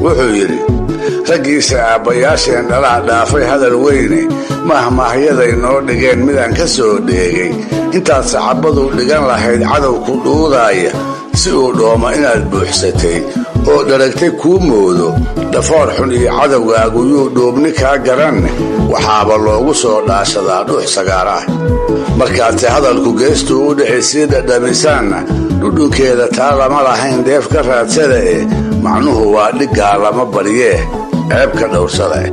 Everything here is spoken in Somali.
wuxuu yidhi raggiisa aabbayaasheen dhalaha dhaafay hadal weyne mahmahyaday noo dhigeen midaan ka soo dheegay intaad saxaabadu dhigan lahayd cadowku dhuudaaya si uu dhooma inaad buuxsatay oo dharagtay kuu moodo dhafoor xun iyo cadowgaagu yuu dhuubni kaa garanne waxaaba loogu soo dhaashadaa dhuux sagaar ah markaadse hadalku geestuu u dhici sii dhadhamisaanna dhudhunkeeda taa lama lahayn deef ka raadsada eh macnuhu waa dhiggaa lama baryee ceebka dhowrsada